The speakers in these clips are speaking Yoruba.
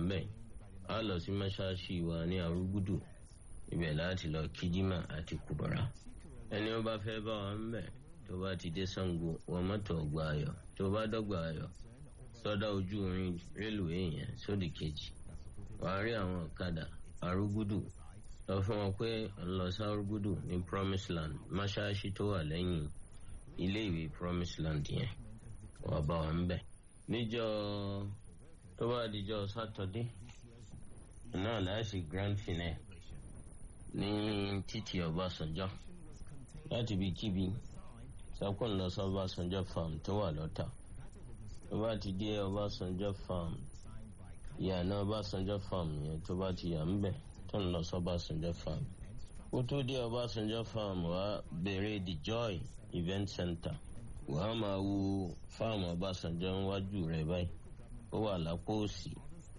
ń bẹ̀ á lọ sí mọ́ṣáláṣí wa ní arúgúdù ibẹ̀ láti lọ kíjímà àti kùbọ̀rà ẹni ó bá fẹ́ bá wa ń bẹ̀ tó bá ti dé Ṣàngó wọ mọ́tò ọgbà ayọ̀ tó bá dọ́gba ayọ̀ sọ́dá ojú irin rélùwé yẹn sódì kejì wàá rí àwọn ọ̀kadà arúgúdù lọ fún wọn pé ń lọ sí arúgúdù ní promise land mọ́ṣáláṣí tó wà lẹ́yìn ilé ìwé promise land yẹn wà bá wa ń bẹ̀ níjọ́ tó bá dijọ́ sátọdé náà láìsí grand finale ní títì Ọbásanjọ́ láti ibi kíbi sọkún lọ sí Ọbásanjọ́ farm tó wà lọ́tà tó bá ti dé Ọbásanjọ́ farm ìyànà Ọbásanjọ́ farm yẹn tó bá ti yà ń bẹ̀ tó ń lọ sí Ọbásanjọ́ farm kó tó dé Ọbásanjọ́ farm wá bèrè the joy event center wàá máa wo fáàmù Ọbásanjọ́ níwájú rẹ̀ báyìí ó wà lápò òsì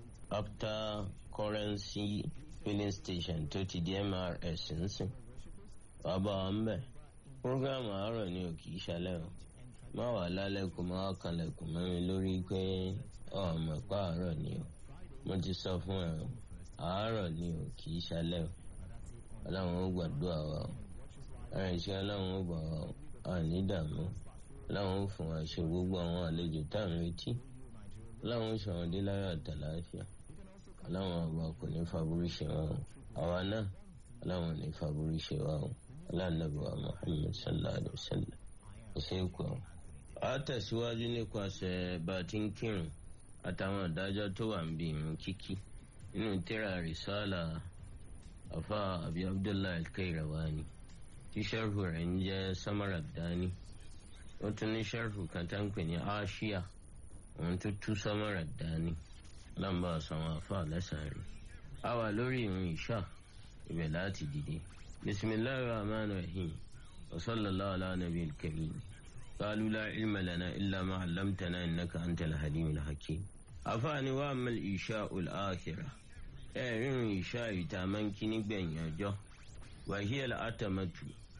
after currency filling station tó ti di MRS nsìn bàbá wa ń bẹ̀ program àárọ̀ ni ò kì í ṣalẹ̀ o má wà lálẹ́kùn má wà kanlẹ̀kùn mẹ́rin lórí pé ọmọ ẹ̀pá àárọ̀ ni o mo ti sọ fún ẹ o àárọ̀ ni ò kì í ṣalẹ̀ o ọlọ́run ó gbàdúrà wa o ara ìṣe ọlọ́run ó gbà wa o àní dààmú ọlọ́run ó fún wa ṣe gbogbo àwọn àlejò tá à ń retí ọlọ́run ó ṣàwọn dé láyọ̀ àtàláfíà ọlọ́run ọba kò ní faburú ṣe wa o àwa náà ọlọ́run ò ní faburú ṣe wa o ọlọ́nàbíwá Muhammad sallallahu alayhi wa sallam ṣe é kọ́ a tẹ̀síwájú nípasẹ̀ bá a ti ń kírun àtàwọn ìdájọ́ tó wà ń bí irun kíkí nínú tírà rìsálà afa abi abdullahi al-Qayrawani tí sharhu rẹ̀ ń jẹ́ samara dání ó tún ní sharhu kan tá ń pè ní aṣíà òun tó tú samara dání lọ́nba àsàwọn afa lẹ́sàn-án a wà lórí irun ìṣá ibẹ̀ láti dìde bisimilahi rahman rahim wa sallallahu ala nabi al-karim قالوا لا علم لنا إلا ما علمتنا إنك أنت الحليم الحكيم أفاني وأما الإشاء الآخرة إيه إشاء تامن كني بين يجو وهي الأتمة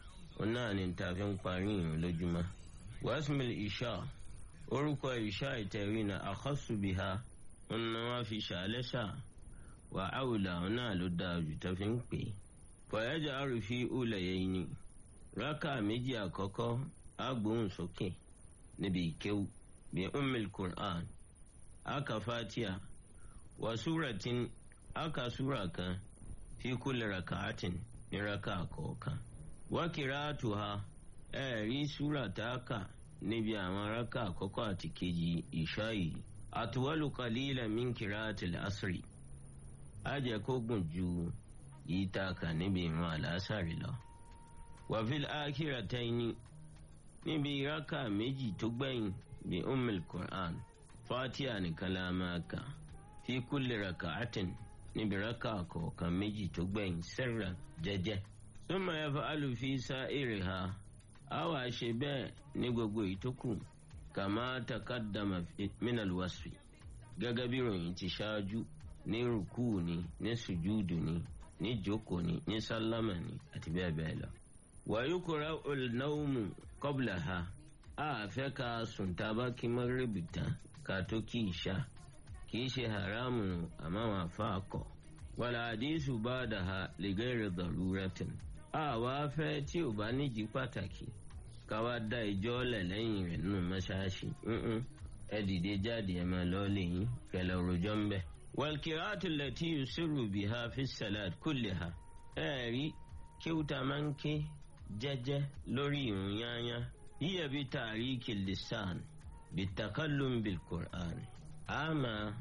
ونان تافن قارين لجمة واسم الإشاء orúkọ ìṣá ìtẹ̀rí na àkọ́sù bí ha ọ̀nà wọn fi ṣàlẹ́ṣà wà áwùlà náà ló dáa jù tó fi ń pè é. fọ̀yájà àrùfí ulẹ̀ yẹn ni rákà méjì àkọ́kọ́ agbóhùn sókè níbi ìkéwù bí ummil qur'an aka fatiha wa suratin aka sura kan fi kulli raka'atin ní raka kọ̀ọ̀kan wa qira'atuha ẹ̀rí sura tá a kà níbi àwọn raka àkọ́kọ́ àti kejì ìṣá yìí atwalu qalilan min qira'atil asri á jẹ́ kó gùn ju yìí tá a kà níbi ìrun àlásàrì lọ wa fil akhirataini níbi ìrákà méjì tó gbẹ̀yìn bí ummul quran fatiha nìkan la máa kà fi kulli raka'atin níbi rákà kọ̀ọ̀kan méjì tó gbẹ̀yìn sirran jẹ́jẹ́. summa yaf'alu fi sa'iriha a wá ṣe bẹ́ẹ̀ ní gbogbo ìtókù kama taqaddama minal wasfi gẹ́gẹ́ bí ròyìn ti ṣáájú ní rùkú ni ní sùjúdù ni ní jókòó ni ní sálámà ni àti bẹ́ẹ̀ bẹ́ẹ̀ lọ. wàyúkúrá olùnáwó kọ́bùlà ha a fẹ́ ka sùn tábà kí mọ́gírèbì tán ká tó kí ìṣá kì í ṣe haramu àmọ́ wọn àfa akọ. wàlá àdísù bá dà ha lè gẹ́rẹ́ dọ̀rúrẹ́tìn. a wá fẹ́ tí ò bá níjì pàtàkì ká wá dá ìjọ lẹ̀ lẹ́yìn rẹ̀ nínú mọ́ṣáláṣí. ẹ dìde jáde ẹ máa lọ lẹ́yìn kẹlẹ́ òròjọ́ ń bẹ̀. wàlkìrátù lẹ́tí yusiru biha fi salat kulliha. ẹ rí kíwúta máa ń ké jẹ́jẹ́ lórí ìrun yányá yíyẹ bí tàríkì lisan bí takallum bil qur'an a máa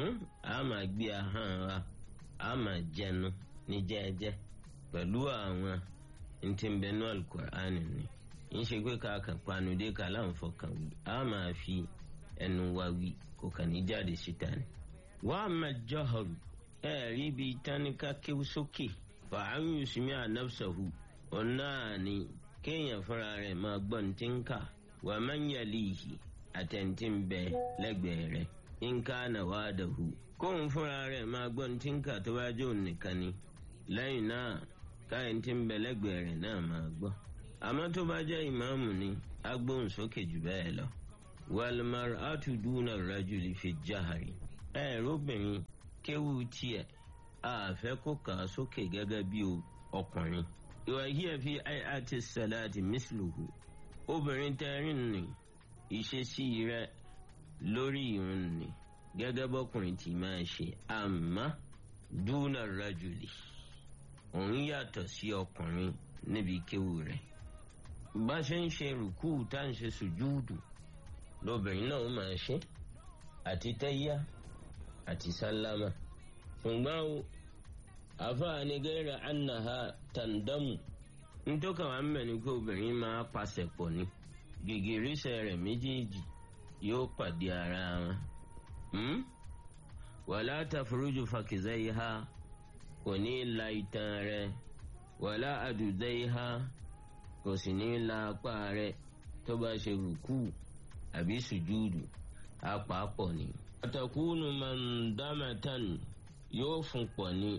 a máa gbé ahọ́n wa a máa jẹnu ní jẹ́jẹ́ pẹ̀lú àwọn ntìǹbẹ̀nú alukur'an ni ń ṣe pé ká kàn panu dé ká láǹfọ̀kàn wí a máa fi ẹnu wa wí kò kàn ní jáde síta ni. wàá máa jọ́họ̀rù ẹ̀ẹ́rí bíi táníkà kéwú sókè fàáyù sùnmí ànáfsàhù ọ̀nà ni kéèyàn fúnra rẹ̀ máa gbọ́ ní tí ń kà wà máa ń yàlí ìhì àtẹ̀ntì ń bẹ lẹ́gbẹ̀ẹ́ rẹ̀ ń ká nà wá dàhù. kóun fúnra rẹ̀ máa gbọ́ ní tí ń kà tó bá jó nìkan ni lẹ́yìn náà káyọ̀ tí ń bẹ lẹ́gbẹ̀ẹ́ rẹ̀ náà máa gbọ́. àmọ́ tó bá jẹ́ ìmáàmù ni á gbóhùn sókè jù bẹ́ẹ̀ lọ. wàlmar àtúndúnà rajuli fi jáhàrì. ẹ̀ẹ́rọ́bìnrin kéwù tiẹ̀ àfẹ́ kó kà á sókè gẹ́gẹ́ bí ọkùnrin. ìwà yìí ẹ̀ fi àti sàláàtì mísìlùkù obìnrin tẹ́rìn ní ìṣesí rẹ̀ lórí ìrun ni gẹ́gẹ́ bọ́kùnrin tí máa ṣe àmọ́ dúnà rajuli òun yàtọ̀ sí ọkùnrin níbi kéwù rẹ̀ bá ṣe ń ṣe rùkú tá ń ṣe sùjúùdù lóbìnrin náà ó máa ṣe àti tẹ́yà àti sálámà ṣùgbọ́n o àfààní gẹ́rẹ́ ànàhà tàǹdàmù ntọ́ka wà ń bẹ̀ ni pé obìnrin máa pàṣẹ pọ̀ ni gègérísẹ̀ rẹ̀ méjèèjì yóò pàdé ara wọn. wàlá tàfurújù fàkìzẹ́ yìí ha kò ní la itan rẹ̀ wàlá àdùdẹ́ yìí ha kò sì ní la apá rẹ̀ tó bá ṣe rùkú àbí sùjúdù apapọ̀ ni. àtàkùnù mọ̀ndámẹ́tàn yóò fún pọ̀ ni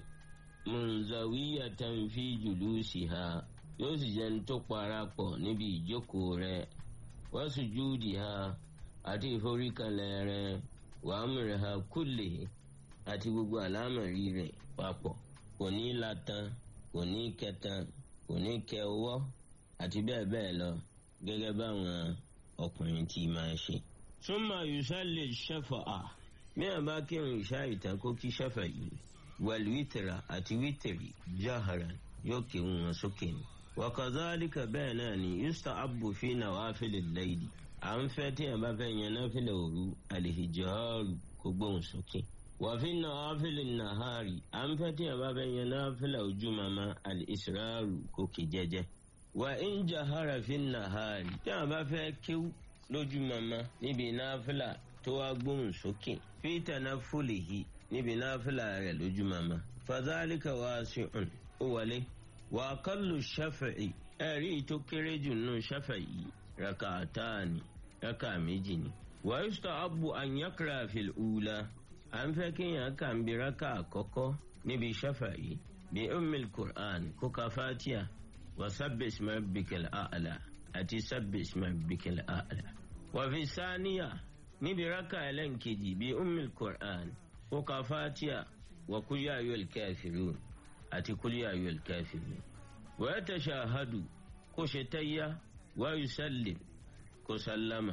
munzawiyatan fi julusiha yóò sì jẹ́ ní tó parapọ̀ níbi ìjókòó rẹ̀ wa sujudiha àti ìforíkalẹ̀ rẹ̀ wa amriha kulli àti gbogbo àlámọ̀rí rẹ̀ papọ̀ kò ní latan kò ní kẹtan kò ní kẹ ọwọ́ àti bẹ́ẹ̀ bẹ́ẹ̀ lọ gẹ́gẹ́ báwọn ọkùnrin tí máa ṣe. summa yusalli shafa'a bí a bá kírun ìṣá ìtàn kó kí ṣẹ́fà yìí wàlúwìtìrà àti wìtìrì jaharan yóò kéwọn wọn sókè ni. wakazalika bẹ́ẹ̀ náà ni yusta abu fi nawafilil layli à ń fẹ́ tí a bá fẹ́ yan náfìlẹ̀ òru alihijaru kó gbóhùn sókè. wàfi nawafilin nahari à ń fẹ́ tí a bá fẹ́ yan náfìlẹ̀ ojú mama alisraru kó kì jẹ́jẹ́. wà ń jahara fi nahari tí a bá fẹ́ kíw lójú mama níbi náfìlà tó wá gbóhùn sókè fi tanafulihi níbi náfìlà rẹ̀ lójú mama. fadhalika wasi'un ó wọlé. wà á kọlù shafi'i ẹ̀rí tó kéré jù nù shafi'i raka'atani raka méjì ni. wà á yùsùtà abu an yakra fil ula à ń fẹ́ kéèyàn kàn bí raka àkọ́kọ́ níbi shafi'i bí ummil qur'an kó ka fatiha wa sabbi isma rabbikal a'la àti sabbi isma rabbikal a'la. wà fi sáníyà níbi raka ẹlẹ́nkejì bí ummil qur'an kó ka fatiha wa kul ya ayyuhal kafirun àti kul ya ayyuhal kafirun. wa yatashahadu kó ṣe tayya wa yusallim kó sallama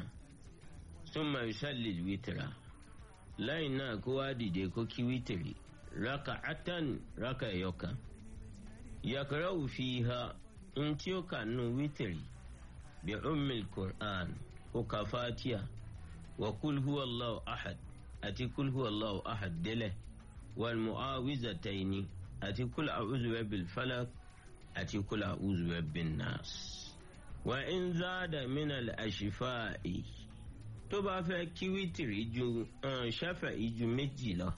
summa yusalli witra lẹ́yìn náà kó wá dìde kó kí wítìrì raka'atan raka ẹ̀yọkan yakra'u fiha in tí ó kà nù wítìrì bí ummil qur'an kó ka fatiha wa kul huwa allahu ahad àti kul huwa allahu ahad délẹ̀ wal mu'awwizataini àti kul a'udhu birabbil falaq àti kul a'udhu birabbin nas. wa in zada min al ashifa'i tó bá fẹ́ kí wítìrì ju ṣáfàì ju méjì lọ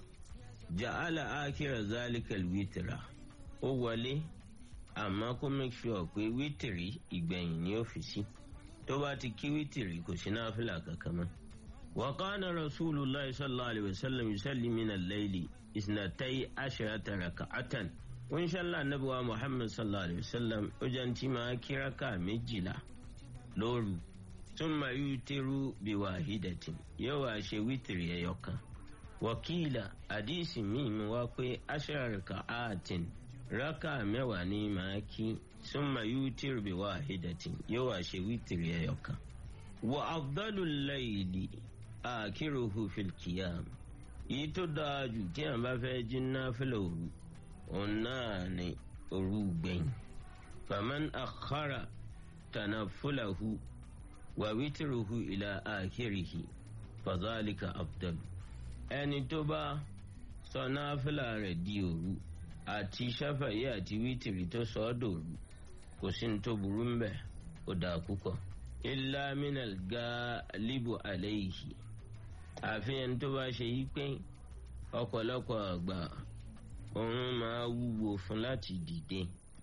ja'ala akira zalikal wítìrà ó wọlé àmọ́ kó make sure pé wítìrì ìgbẹ̀yìn ní ọ́fíìsì tó bá ti kí wítìrì kò sí náfìlà kankan mọ́. wa kana rasulullah sallallahu alayhi wa sallam yusalli min al-layli isnatai asharata raka'atan wọ́n ṣàlá nabuwa muhammad sallallahu alayhi wa sallam ó jẹ́ ntí máa kí raka méjìlá lóru thumma yutiru biwahidatin yóò wá ṣe wítìrì ẹyọ kan. wakila àdìsí míì mú wá pé ashara raka'atin raka mẹ́wàá ní máa kí thumma yutiru biwahidatin yóò wá ṣe wítìrì ẹyọ kan. wa afdalul layli akiruhu fil qiyam yìí tó dáa jù tí a bá fẹ́ jí náfìlà òru òun náà ni òru gbẹ̀yìn. faman akhara tanafulahu wa witiruhu ila akhirihi fadhalika afdal. ẹni tó bá sọ náfìlà rẹ̀ di òru àti ṣáfàyè àti wítìrì tó sọ ọ́ dòru kò sí ní tó burú ń bẹ̀ ó dáa púpọ̀. illa minal galibu alayhi àfihàn tó bá ṣe yí pé ọ̀pọ̀lọpọ̀ àgbà òun máa wúwo fún láti dìde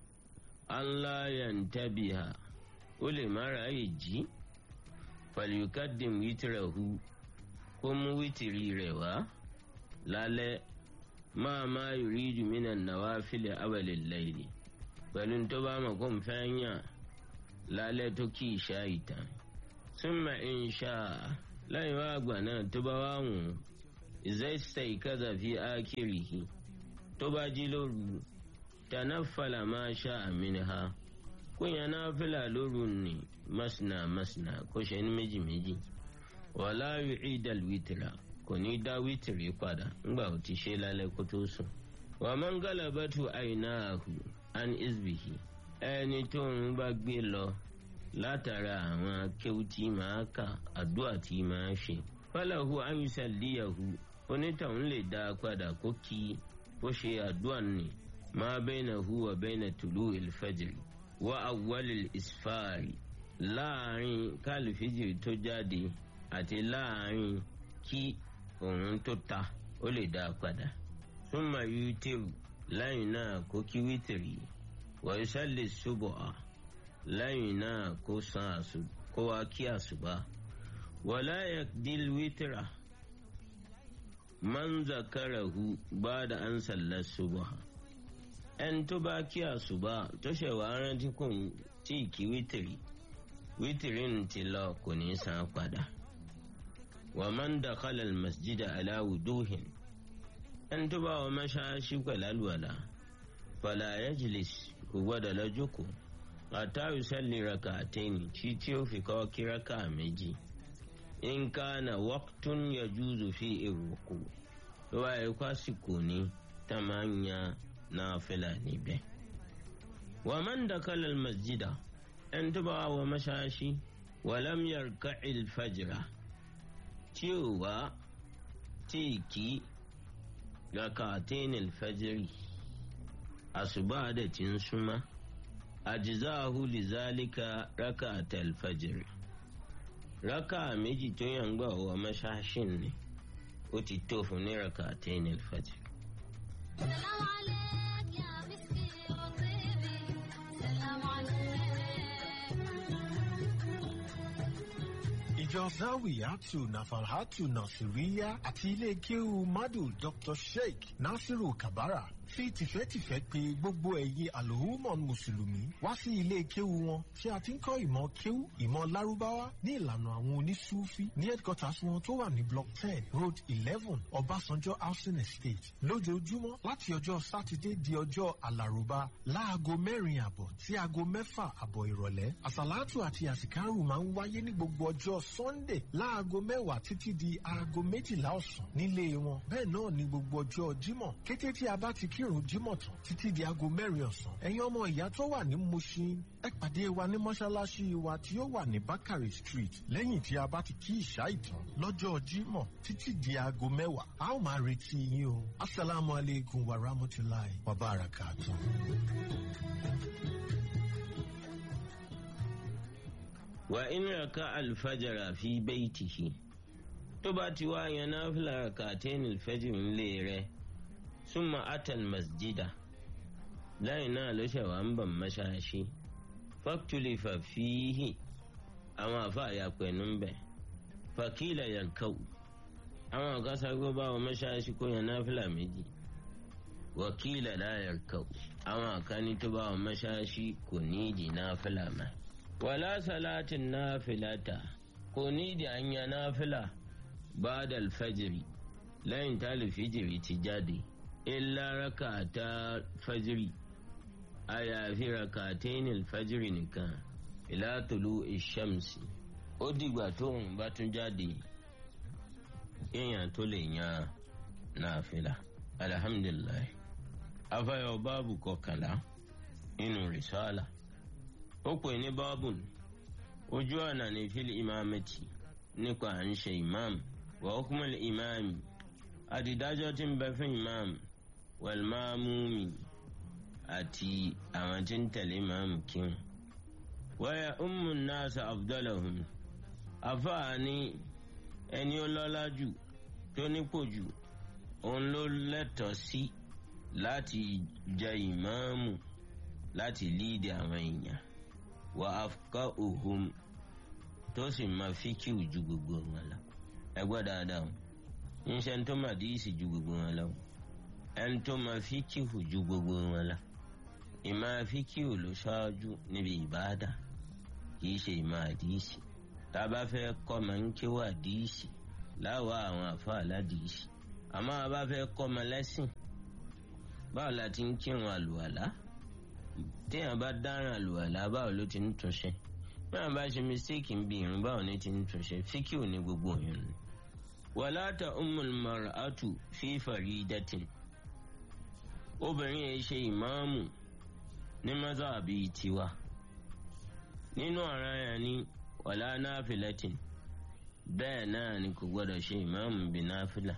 aláyàntàbíhà ó lè má ráàyè jí pàlùkádìm wítìrẹ̀hu kó mú wítìrì rẹ̀ wá lálẹ́ máa máa rí jùmínà náwá fílẹ̀ abẹ́lẹ̀ lẹ́yìn pẹ̀lú tó bá mọ̀ kó n fẹ́ yàn lálẹ́ tó kí ìṣá ìtàn súnmọ́ ìṣá lẹ́yìn wá àgbà náà tó bá wà wùn ìzẹ́sẹ̀ ìkẹ́dà fi ákìrìhì tó bá jí lóru tanaffala máa ṣá àmìnì ha kó yẹn náà fìlà lóru ní masina masina kó ṣe ní méjì méjì wàlá yu'idal wítìrà kò ní dá wítìrì padà ńgbà ó ti ṣe lálẹ́ kó tó sùn. wa man galabatu àìnáàhù an isbihi ẹni tó ń bá gbé lọ látara àwọn akéwù tí máa kà àdúrà tí máa ṣe. falahu an yusalliyahu onítọ̀hún lè dá a padà kó kí ó ṣe àdúrà ní ma bainahu wa baina tulu'il fajri wa awwalil isfari láàrin kálífìjì tó jáde àti láàrin kí òun tó ta ó lè dá a padà. súnmọ́ yútìrù lẹ́yìn náà kó kí wítìrì wọ́n sẹ́lẹ̀ ṣubọ̀ à lẹ́yìn náà kó san àṣù kó wá kí àṣùbà. wala yakdil wítìrà man zakarahu ba'da an sallar subha ẹni tó bá kí àṣùbà tó ṣẹ̀ wá rántí kò tí ì kí wítìrì wítìrì ń ti lọ kò ní san padà. ومن دخل المسجد على وجوه أن تبا ومشاشي الولا فلا يجلس هو دلجكو حتى يصلي ركعتين تيتيو في كوكي ركع مجي إن كان وقت يجوز فيه الركوع ويقاسكوني تمانيا نافلة نبه ومن دخل المسجد أن تبا ومشاشي ولم يركع الفجر tí ò wá tí ì kí rakatain alfajiri àṣùbà dẹ̀ ti ń súnmọ́ àjìzáhu lizalika rakata alfajiri raka méjì tó yàn gbà wọ mọ́ṣáṣìn ni ó ti tó fún ní rakatain alfajiri. سلام عليك يا مسكي وطيبي سلام عليك ìjọ zawiyatu nafalhatu nasiriya àti ilé kéwu madu dr sheikh nasiru kabara fi tìfẹ́tìfẹ́ pé gbogbo ẹ̀yin alhumon mùsùlùmí wá sí ilé kéwu wọn tí a ti ń kọ́ ìmọ̀ kéwu ìmọ̀ lárúbáwá ní ìlànà àwọn onísúfí ní headquarters wọn tó wà ní block ten road eleven ọbásanjọ́ housing estate lójoojúmọ́ láti ọjọ́ sátidé di ọjọ́ alárùbá láago mẹ́rin àbọ̀ sí aago mẹ́fà àbọ̀ ìrọ̀lẹ́ àsàlátù àti àsìkárù máa ń wáyé ní gbogbo ọjọ́ sunday láago mẹ́wàá títí di aago méjìlá ọ̀sán nílé wọn bẹ́ẹ̀ náà ní gbogbo ọjọ́ jímọ̀ kété tí a bá ti kírun jímọ̀ tán títí di aago mẹ́rin ọ̀sán ẹ̀yin ọmọ ìyá tó wà ní mushin ẹ pàdé wa ní mọ́ṣáláṣí wa tí ó wà ní bakari street lẹ́yìn tí a bá ti kí ìṣá ìtàn lọ́jọ́ jímọ̀ títí di aago mẹ́wàá a ó máa retí yín o asalaamu aleykum wa rahmatulahi wa barakatuh. wa in raka alfajara fi baitihi tó bá ti wá yan náfìlà rakatain alfajr ńlẹ̀ rẹ̀ súnmọ́ atal masjida lẹ́yìn náà ló ṣe wà ń bọ̀ mọ́ṣáláṣí faktulifa fihi àwọn àfààyà pẹ̀lú ń bẹ̀ fakila yankau àwọn àkàṣàgbọ́ bá wọn mọ́ṣáláṣí kó yan náfìlà méjì wakila la yankau àwọn àkàní tó bá wọn mọ́ṣáláṣí kò ní ìdí náfìlà mọ́ wala salatin nafilata kò ní ìdí ànyà náfìlà ba'da alfajiri lẹ́yìn tá alfijiri ti jáde illa rakata fajiri àyàfi rakatain alfajiri nìkan ila tulu ishamsi ó dìgbà tóun bá tún jáde èèyàn tó lè yan náfìlà alhamdulilayi afayọ báàbù kọkànlá nínú rìsálà ó pè ní báàbùn ojú ọ̀nà ní fílì ìmáàmẹ́tì nípa à ń ṣe ìmáàmù wà ókùnmọ̀lì ìmáàmì àdìdájọ́ tí ń bẹ fún ìmáàmù wàlmáàmùmí àti àwọn tí ń tẹ̀lé ìmáàmù kíun. wáyà ummu nasa afdalahum àfààní ẹni ó lọ́lá jù tó nípò jù òun ló lẹ́tọ̀ọ́ sí láti jẹ ìmáàmù láti líìdì àwọn èèyàn wà áfíkà òhun tó sì máa fíkìú ju gbogbo wọn lọ ẹgbẹ́ dáadáa o níṣẹ́ tó máa díìsì ju gbogbo wọn lọ ẹni tó máa fíkìú ju gbogbo wọn lọ ìmọ̀ fíkìú ló ṣáájú níbi ìbáàdà kì í ṣe ìmọ̀ àdíìsì tá a bá fẹ́ kọ́ máa ń kíwà díìsì láwọ̀ àwọn àfa aládìísì àmọ́ a bá fẹ́ kọ́ ọmọ lẹ́sìn báwo la ti ń kírun àlùwàlá téèyàn bá dáràn àlùwàlá báwo ló ti ń túnṣe báwo bá ṣe mistake ń bi irun báwo ni ti ń túnṣe fíkìú ní gbogbo òyìn ni. wàláta umul mar'atu fi faridatin obìnrin yẹn ṣe ìmáàmù ní mọ́tàbí tiwa nínú ọ̀ràn yẹn ni wàlá náfìlẹ́tìn bẹ́ẹ̀ náà ni kò gbọ́dọ̀ ṣe ìmáàmù bí náfìlà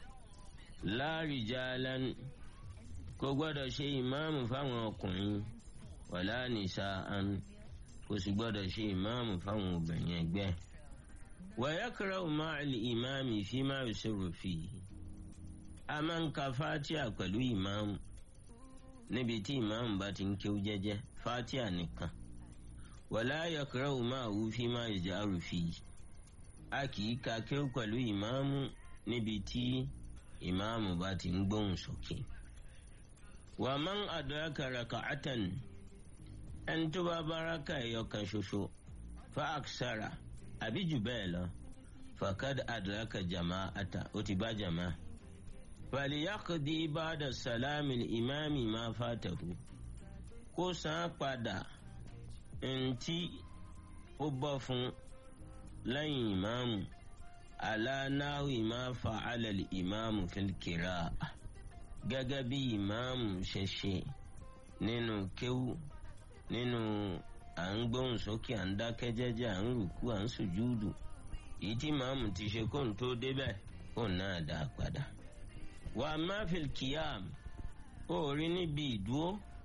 láàrìjálán kò gbọ́dọ̀ ṣe ìmáàmù fáwọn ọkùnrin wàlá nìṣàán kò sì gbọ́dọ̀ ṣe ìmáàmù fáwọn obìnrin ẹgbẹ́ wàyákàrà máàlì ìmáàmì fi máa ṣòro fi a máa ń ka fatia pẹ̀lú ìmáàmù níbi tí ìmáàmù bá ti ń kéwú jẹ́jẹ́ fatia nìkan wàlá yàkàrà máa wú fi máa ìjà rùfì a kì í ka kéwú pẹ̀lú ìmáàmù níbi tí ìmáàmù bá ti ń gbóhùn sókè. wà á máa ń adraka raka'atan ẹni tó bá báraka ẹ̀yọ kan ṣoṣo fa aksara àbí jù bẹ́ẹ̀ lọ fakad adraka jama'ata ó ti bá jama'a. fàlìyàkùdí ba'da sàlámì ìmáàmì máa fàtàkù kó san padà ntí ó bọ́ fún lẹ́yìn ìmáàmù alánáwì máa fa alẹ́lì ìmáàmù fìlkìrà gẹ́gẹ́ bí ìmáàmù ṣe ṣe nínú kéwù nínú à ń gbóhùn sókè à ń dákẹ́ jẹ́jẹ́ à ń rùkú à ń sùjúdù èyí tí ìmáàmù ti ṣe kóun tó débẹ̀ kóun náà dá a padà. wà á má fìlkìyàm ó rí níbi ìdúró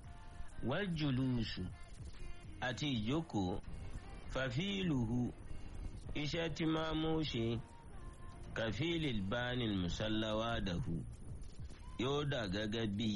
wájúlùsù àti ìjókòó fàfíìlùhù iṣẹ́ tí máa mú ṣe kàfíìlì bánil musallawa dàhù yóò dà gẹ́gẹ́ bí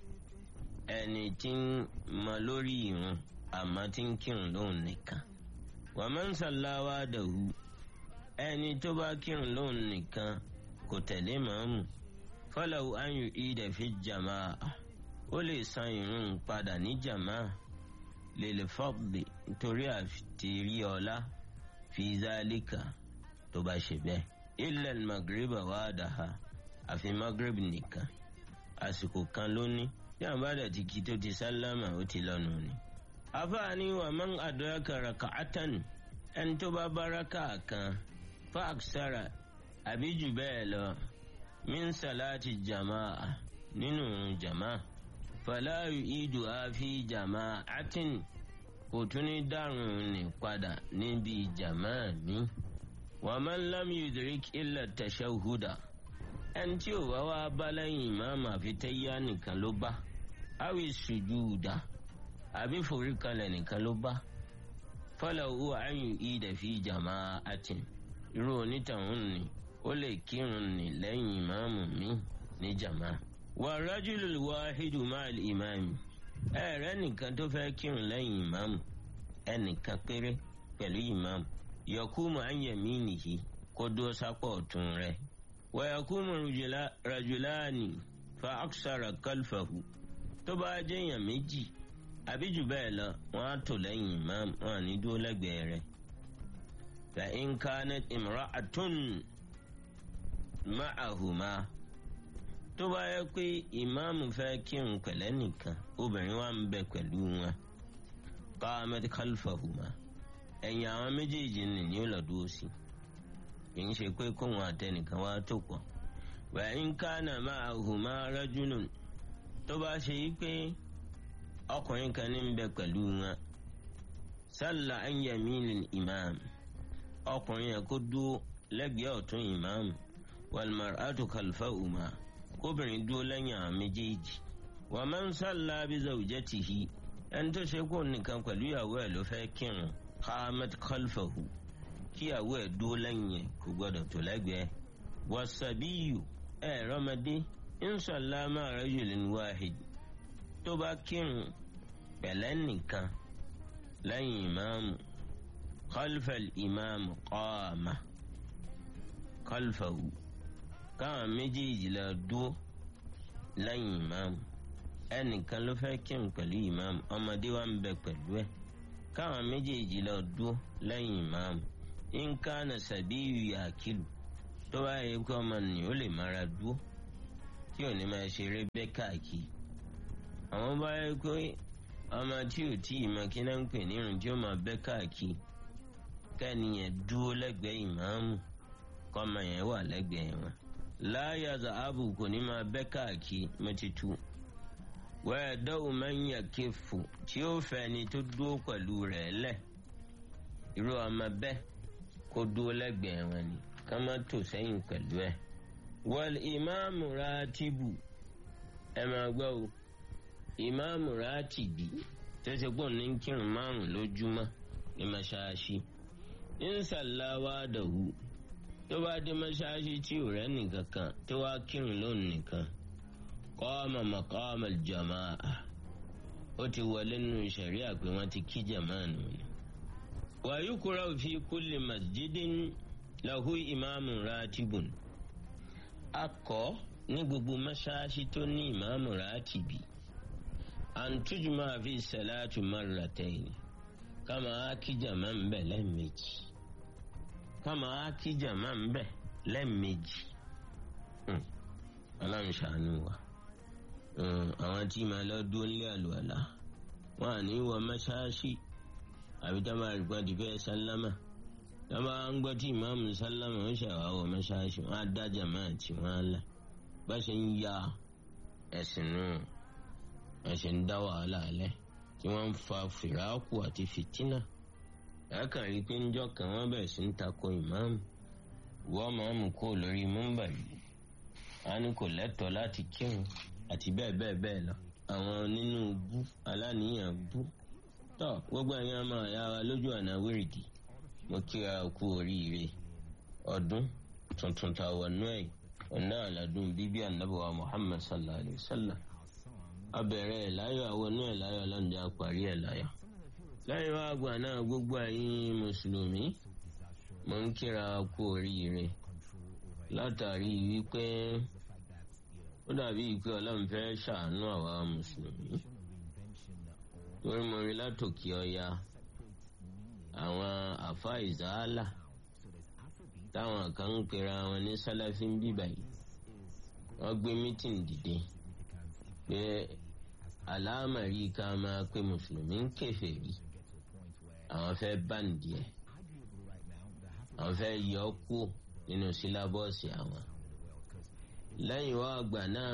ẹni tí ń mọ lórí ìrun àmọ́ tí ń kírun lóhùn nìkan wàmọ́ ń sàláwá dàhù ẹni tó bá kírun lóhùn nìkan kò tẹ̀lé màámù fọlọ́wù ayù ìdẹ̀ fi jàmáà ó lè san ìrun padà ní jàmáà lèlè fọ́ọ̀dì nítorí àtìrí ọlá fi zálíkà tó bá ṣe bẹ́ẹ̀. ilẹ̀ magreba wà dáha àfi magreb nìkan àsìkò kan ló ní tí àwọn bá dẹ̀ ti kí tó ti sálámà ó ti lọ́nu ni. afáàní wà man adraka raka'atan ẹni tó bá bá raka kan fa aksara àbí jù bẹ́ẹ̀ lọ min salati jama'a nínú jama'a fala yu'idu àfi jama'atin kò tún ní dárùn ní padà níbi jama'a mi. wa man lam yudrik illa tashahhuda ẹni tí ò bá wá bá lẹ́yìn ìmáàmù àfi tẹ́yà nìkan ló bá awi sujuda àbí foríkalẹ̀ nìkan ló bá falahu an yu'ida fi jama'atin irú onítàwọn ni ó lè kírun ní lẹ́yìn ìmáàmù mi ní jama'a wà rajulul wahidu ma'al imami ẹ̀rẹ́ nìkan tó fẹ́ kírun lẹ́yìn ìmáàmù ẹnìkan péré pẹ̀lú ìmáàmù yakumu an yaminihi kó dúró sápọ̀ ọ̀tún rẹ̀ wa yakumu rajulani fa aksara kalfahu tó bá jẹ́yàn méjì àbí jù bẹ́ẹ̀ lọ wọ́n á tò lẹ́yìn ìmáàmù wọn à ní dúró lẹ́gbẹ̀ẹ́ rẹ̀ fa in kanat imra'atun ma'ahuma tó bá yẹ pé ìmáàmù fẹ́ kírun pẹ̀lẹ́ nìkan obìnrin wa ń bẹ pẹ̀lú wọn qamat khalfahuma ẹ̀yìn àwọn méjèèjì nì ní ọ̀lọ́dúró sí kì í ṣe pé kóun àtẹnìkan wá tó pọ̀ wa in kana ma'ahuma rajulun tó bá ṣe yí pé ọkùnrin kan ní ń bẹ pẹ̀lú wọn salla an yaminil imam ọkùnrin yẹn kó dúró lẹ́gbẹ̀ẹ́ ọ̀tún ìmáàmù wal mar'atu khalfahuma kóbìnrin dúró lẹ́yìn àwọn méjèèjì wa man salla bi zawjatihi ẹni tó ṣe kó nìkan pẹ̀lú ìyàwó ẹ̀ ló fẹ́ kírun qamat khalfahu kí ìyàwó ẹ̀ dúró lẹ́yìn ẹ̀ kò gbọ́dọ̀ tó lẹ́gbẹ̀ẹ́ wasabiyu ẹ̀ rọ́mọdé in salla ma rajulin wahid tó bá kírun pẹ̀lẹ́ nìkan lẹ́yìn ìmáàmù khalfal ìmáàmù qama khalfahu káwọn méjèèjì lọ dúró lẹ́yìn ìmáàmù ẹnìkan ló fẹ́ kírun pẹ̀lú ìmáàmù ọmọdé wa ń bẹ pẹ̀lú ẹ̀ káwọn méjèèjì lọ dúró lẹ́yìn ìmáàmù nǹkan nàṣàbíyù yàkìlù tó bá yẹ kó ọmọ nì ó lè mára dúró tí ò ní máa ṣeré bẹ́ káàkiri àwọn bá yẹ pé ọmọ tí ò tí ì mọ kí náà ń pè nírun tí ó máa bẹ́ káàkiri kẹ́niyẹn dúró lẹ́gbẹ̀ẹ́ ìmáàmù kọ́mọ yẹn wà lẹ́gbẹ̀ẹ́ wọn láyà zahabu kò ní máa bẹ́ káàkiri mẹ́tìtù wẹ́ẹ̀ dọ́wọ́ máa ń yà kéfù tí ó fẹ́ ni tó dúró pẹ̀lú rẹ̀ lẹ̀ irú ọmọ bẹ́ẹ̀ kó dúró lẹ́gbẹ̀ẹ́ wọn ni ká má tò sẹ́yìn pẹ̀lú ẹ̀. wọ́n ìmáàmù ratibu ẹ máa gbọ́ o ìmáàmù ratibi tó ṣe pọ̀ ní kírun márùn lójúmọ́ ní mọ́ṣáláṣí ń sàláwá dàhù tó bá dé mọ́ṣáláṣí tí ò rẹ́ nìkan kan tó wá kírun lónìí nìkan qama maqama al-jama'a ó ti wọlé nínú ṣẹ̀ríà pé wọ́n ti kí jàmáà nù ni. wa yukrahu fi kulli masjidin lahu imamun ratibun akọ ní gbogbo mọ́ṣáláṣí tó ní ìmáàmù ratibi an tujma fi salatu marratayn kama kí jàmáà ń bẹ̀ lẹ́ẹ̀mejì kama kí jàmáà ń bẹ̀ lẹ́ẹ̀mejì ọlọ́run ṣàánú wa àwọn tí màá lọ dúró nílé àlùwàlà wọn à ní wọ mọ́ṣáláṣí àbí tá a máa rí pọ́n ti fẹ́ sálámà tá a máa ń gbọ́ tí ìmáàmù sálámà ń ṣàwá wọ mọ́ṣáláṣí wọn á dájà máa tì wọ́n á lẹ̀ bá ṣe ń ya ẹ̀sìn nù ẹ̀sìn ń dá wàhálà lẹ̀ tí wọ́n ń fa fìràkù àti fìtínà ẹ̀ẹ́kàn rí pé níjọ́ kan wọ́n bẹ̀rẹ̀ sí ń takò ìmáàmù wọ́n máàmù kó lórí múmbà yìí a ní kò lẹ́tọ̀ọ́ láti kírun àti bẹ́ẹ̀ bẹ́ẹ̀ bẹ́ẹ̀ lọ. àwọn nínú bú aláníyàn bú. tọ́ gbogbo ẹ̀yin ọmọ ìyá wa lójú ọ̀nà wíìrìdì mo kíra kú oríire ọdún tuntun tá a wọ̀ nú ẹ̀ ọ̀nà àlàdún bíbí ànábọ̀wá Muhammad sallallahu alayhi wa sallam. abẹ̀rẹ̀ ẹ̀ láyọ̀ àwọn inú ẹ̀ láyọ̀ lọ́nà àparí ẹ̀ láyọ̀. lẹ́yìn wá àgbà náà gbogbo ẹ̀yin mùsùlùmí mo ń kíra kú oríire látàrí wípé ó dàbí pé ọlọ́run fẹ́ ṣàánú àwa mùsùlùmí torí mo rí látòkè ọya àwọn àfa ìzáàlà táwọn kan ń pera wọn ní sálàfí ń bíbà yìí wọ́n gbé mítìn dìde pé àlámàrí ká máa pé mùsùlùmí ń kèfèrí àwọn fẹ́ báǹdì ẹ̀ àwọn fẹ́ yọ ọ́ kúò nínú sílábọ̀ọ̀sì àwọn lẹ́yìn wá àgbà náà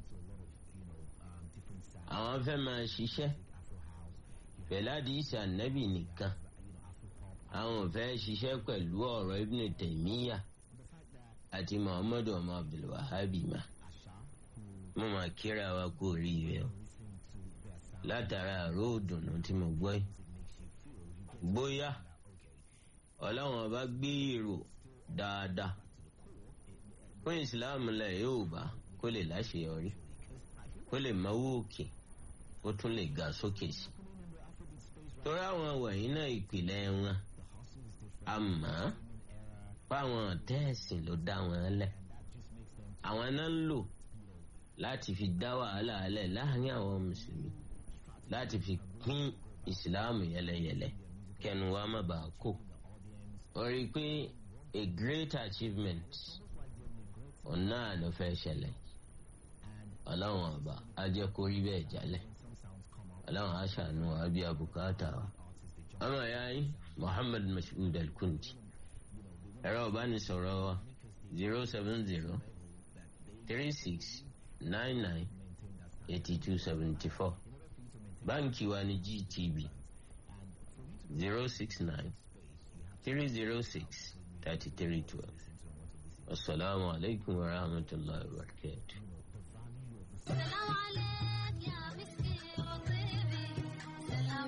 àwọn fẹ́ máa ṣiṣẹ́ pẹ̀lú àdìsí ànábì nìkan àwọn ò fẹ́ ṣiṣẹ́ pẹ̀lú ọ̀rọ̀ Ibn Taymiyyah àti Muhammadu ọmọ Abdulwahabi ma mo máa kíra wa kú oríire o látara àrò òdùnnú tí mo gbọ́ yìí bóyá ọlọ́run ọba gbé èrò dáadáa fún ìsìláàmù lẹ yóò bá kó lè láṣeyọrí kó lè máwó òkè kó tún lè ga sókè sí torí àwọn wọ̀nyí náà ìpìlẹ̀ wọn àmọ́ fáwọn tẹ́ẹ̀sìn ló dá wọn lẹ̀ àwọn náà ń lò láti fi dá wàhálà lẹ̀ láàrin àwọn mùsùlùmí láti fi pín ìsìláàmù yẹlẹyẹlẹ kẹnu wa má bàa kó ó rí i pé a great achievement ọ̀nà ló fẹ́ ṣẹlẹ̀ ọlọ́run ọba á jẹ́ kó rí bẹ́ẹ̀ jálẹ̀ ọlọ́run á ṣàánú wa bí abùkátà wa. ọmọ ìyá yín Muhammad Mashood Al-Kundi ẹ̀rọ ìbánisọ̀rọ̀ wa zero seven zero three six nine nine eighty two seventy four báńkì wa ní GTB zero six nine three zero six thirty three twelve. السلام عليكم ورحمة الله وبركاته سلام عليك يا مسكي وطيبي سلام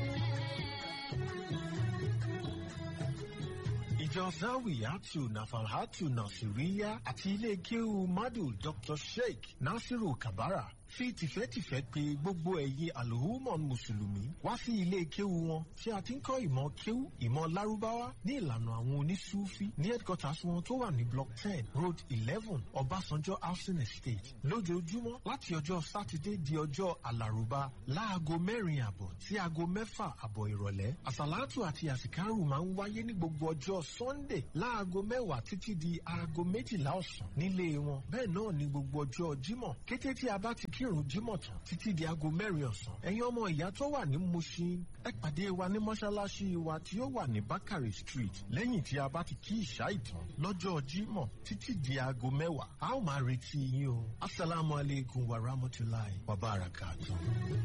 عليك ìjọ zawiyatu nafalhatu nasiriya àti ilé kéwu madu dr sheikh nasiru kabara fi tìfẹ́tìfẹ́ pé gbogbo ẹ̀yin alhumon mùsùlùmí wá sí ilé kéwu wọn tí a ti ń kọ́ ìmọ̀ kéwu ìmọ̀ lárúbáwá ní ìlànà àwọn onísúfí ní headquarters wọn tó wà ní block ten road eleven ọbásanjọ́ housing estate lójoojúmọ́ láti ọjọ́ sátidé di ọjọ́ alárùbá láago mẹ́rin àbọ̀ sí aago mẹ́fà àbọ̀ ìrọ̀lẹ́ àsàlátù àti àsìkárù máa ń wáyé ní gbogbo ọjọ́ sunday láago mẹ́wàá títí di aago méjìlá ọ̀sán nílé wọn bẹ́ẹ̀ náà ní gbogbo ọjọ́ jímọ̀ kété tí a bá ti kírun jímọ̀ tán títí di aago mẹ́rin ọ̀sán ẹ̀yin ọmọ ìyá tó wà ní mushin ẹ pàdé wa ní mọ́ṣáláṣí wa tí ó wà ní bakari street lẹ́yìn tí a bá ti kí ìṣá ìtàn lọ́jọ́ jímọ̀ títí di aago mẹ́wàá a ó máa retí yín o asalaamualeykum wa rahmatulahi wa barakatuh.